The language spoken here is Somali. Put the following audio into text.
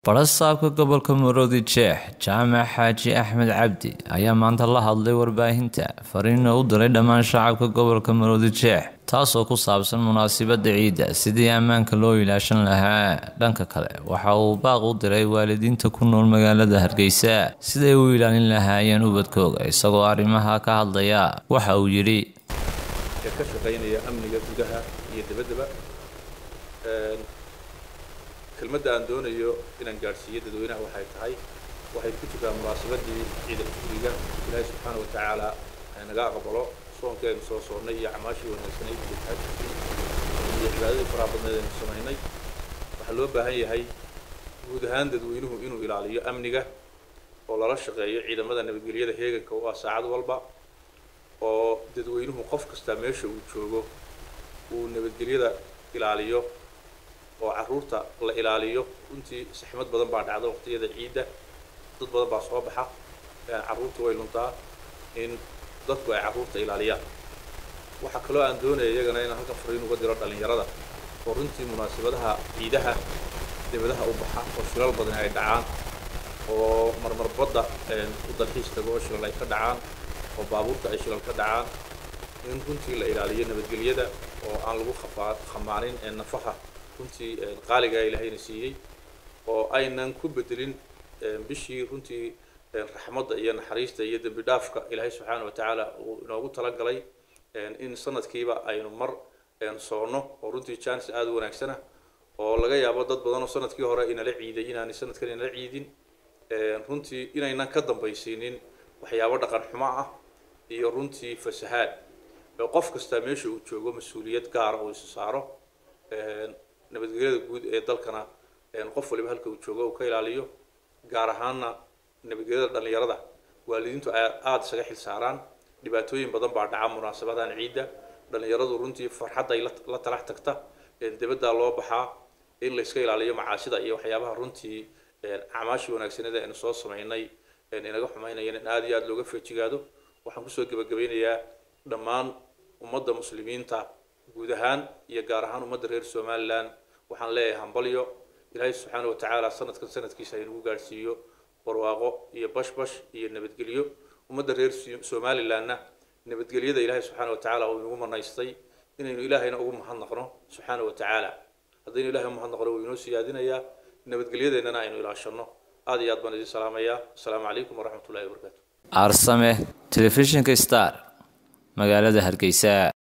barasaabka gobolka maroodi jeex jaamac xaaji axmed cabdi ayaa maanta la hadlay warbaahinta fariina u diray dhammaan shacabka gobolka maroodi jeex taasoo ku saabsan munaasabada ciidda sidii ammaanka loo ilaashan lahaa dhanka kale waxa uu baaq u diray waalidiinta ku nool magaalada hargeysa siday u ilaalin lahaayeen ubadkooga isagoo arrimaha ka hadlaya waxa uu yidhi ka shaqaynaya amniga gudaha iyo dabaddaba kelmadda aan doonayo inaan gaadhsiiyo dadweynaha waxay tahay waxay ku jirtaa munaasabadii ciida guriga ilaahay subxaana wa tacaala naga aqbalo soonkii aynu soo soonnay iyo acmaashii wanaagsanay iyo taajirkii iyo cibaadadii faraha badneed aynu samaynay waxaa loo baahan yahay guud ahaan dadweynuhu inuu ilaaliyo amniga oo lala shaqeeyo ciidamada nabadgelyada heeganka u ah saacad walba oo dadweynuhu qof kastaa meesha uu joogo uu nabadgelyada ilaaliyo oo carruurta la ilaaliyo runtii saxmad badan baa dhacda waqtiyada ciidda dad badan baa soo baxa carruurta way luntaa in dadku ay carruurta ilaaliyaan waxaa kaloo aan doonaya iyagana inaan halkan fariin uga diro dhallinyarada oo runtii munaasabadaha ciidaha debadaha u baxa oo shilal badan ay dhacaan oo marmar badda u dalxiis tago oo shilal ay ka dhacaan oo baabuurta ay shilal ka dhacaan in runtii la ilaaliyo nabadgelyada oo aan lagu khafaa khamaanin nafaha runtii qaaligaa ilaahayna siiyey oo aynan ku bedelin bishii runtii raxmadda iyo naxariista iyo dembi dhaafka ilaahay subxaana wa tacaala uu inoogu talagalay in sanadkiiba aynu mar soonno oo runtii jaanis aada u wanaagsana oo laga yaabo dad badan oo sanadkii hore inala ciiday inaanay sanadkan inala ciidin runtii inaynan ka dambaysiinin waxyaabo dhaqan xumo ah iyo runtii fasahaad qof kastaa meesha uu joogo mas-uuliyad gaara uu isu saaro nabadgelyada guud ee dalkana qof waliba halka uu joogo uu ka ilaaliyo gaar ahaana nabadgelyada dhallinyarada waalidiintu ay aada isaga xil saaraan dhibaatooyin badan baa dhaca munaasabadan ciidda dhallinyaradu runtii farxadday la talax tagta dibaddaa loo baxaa in layska ilaaliyo macaasida iyo waxyaabaha runtii acmaashii wanaagsaneed aynu soo samaynay inaga xumaynayeen in aada iyo aada looga feejigaado waxaan kusoo gebagabaynayaa dhammaan ummadda muslimiinta guud ahaan iyo gaar ahaan ummadda reer somalilan waxaan leeyahay hambalyo ilaahay subxaana wa tacaala sanadkan sanadkiisa aynugu gaadhsiiyo barwaaqo iyo bashbash iyo nabadgelyo ummadda reer somalilanna nabadgelyada ilaahay subxaana wa tacaala uu inagu manaystay inaynu ilaahayna ugu mahadnaqno subxaana wa tacaala haddaynu ilahay umahadnaqno wuu inoo siyaadinayaa nabadgelyadeennana aynu ilaashanno aada iyo aad baan idin salaamayaa asalaamu calaykum waraxmat ullahi wabarakaatu aarsame telefishinka star magaalada hargeysa